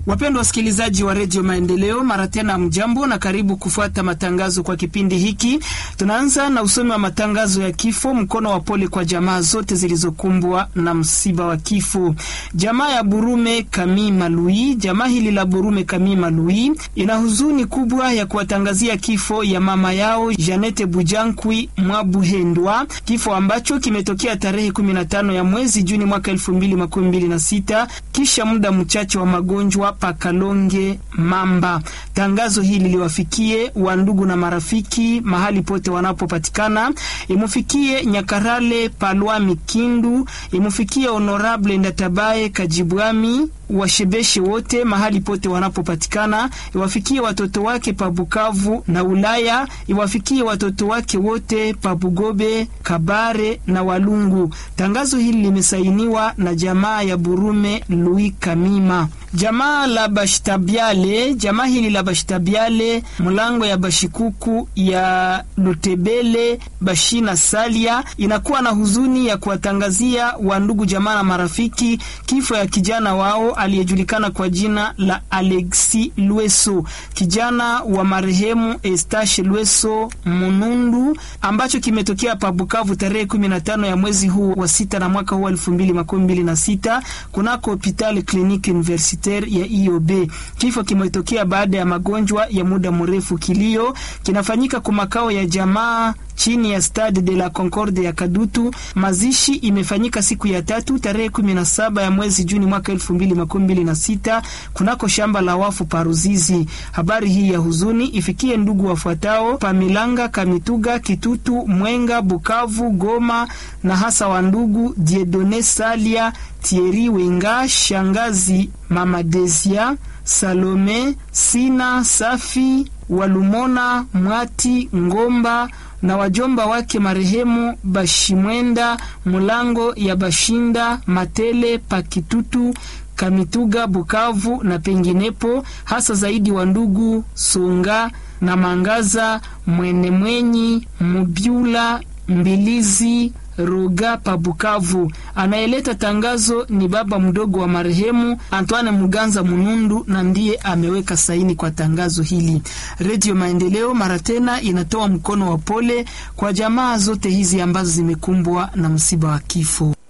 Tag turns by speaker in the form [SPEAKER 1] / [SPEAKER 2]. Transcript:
[SPEAKER 1] Wapendwa wasikilizaji wa redio Maendeleo, mara tena mjambo na karibu kufuata matangazo kwa kipindi hiki. Tunaanza na usomi wa matangazo ya kifo. Mkono wa pole kwa jamaa zote zilizokumbwa na msiba wa kifo. Jamaa ya Burume Kami Malui, jamaa hili la Burume Kami Malui ina huzuni kubwa ya kuwatangazia kifo ya mama yao Janete Bujankwi Mwabuhendwa, kifo ambacho kimetokea tarehe 15 ya mwezi Juni mwaka 2026 kisha muda mchache wa magonjwa Pakalonge Mamba. Tangazo hili liwafikie wandugu na marafiki mahali pote wanapopatikana, imufikie Nyakarale Palwami Kindu, imufikie Honorable Ndatabaye Kajibwami washebeshe wote mahali pote wanapopatikana, iwafikie watoto wake pa Bukavu na Ulaya, iwafikie watoto wake wote pa Bugobe, Kabare na Walungu. Tangazo hili limesainiwa na jamaa ya Burume Louis Kamima. Jamaa la Bashitabiale, jamaa hili la Bashitabiale mlango ya Bashikuku ya Lutebele Bashina Salia inakuwa na huzuni ya kuwatangazia wandugu jamaa na marafiki kifo ya kijana wao aliyejulikana kwa jina la Alexi Lweso, kijana wa marehemu Estache Lweso Munundu, ambacho kimetokea pa Bukavu tarehe 15 ya mwezi huu wa sita na mwaka huu 2026 kunako hospitali kliniki universitaire ya IOB. Kifo kimetokea baada ya magonjwa ya muda mrefu. Kilio kinafanyika kwa makao ya jamaa chini ya Stade de la Concorde ya Kadutu. Mazishi imefanyika siku ya tatu tarehe 17 ya mwezi Juni mwaka 2026 kunako shamba la wafu Paruzizi. Habari hii ya huzuni ifikie ndugu wafuatao Pamilanga, Kamituga, Kitutu, Mwenga, Bukavu, Goma na hasa wa ndugu Diedone Salia, Thierry Wenga, shangazi Mama Desia, Salome, Sina, Safi, Walumona, Mwati, Ngomba na wajomba wake marehemu Bashimwenda Mulango ya Bashinda Matele Pakitutu Kamituga Bukavu na penginepo, hasa zaidi wa ndugu Songa na Mangaza Mwenemwenyi Mubyula Mbilizi Roga pa Bukavu. Anayeleta tangazo ni baba mdogo wa marehemu Antoine Muganza Munundu na ndiye ameweka saini kwa tangazo hili. Redio Maendeleo mara tena inatoa mkono wa pole kwa jamaa zote hizi ambazo zimekumbwa na msiba wa kifo.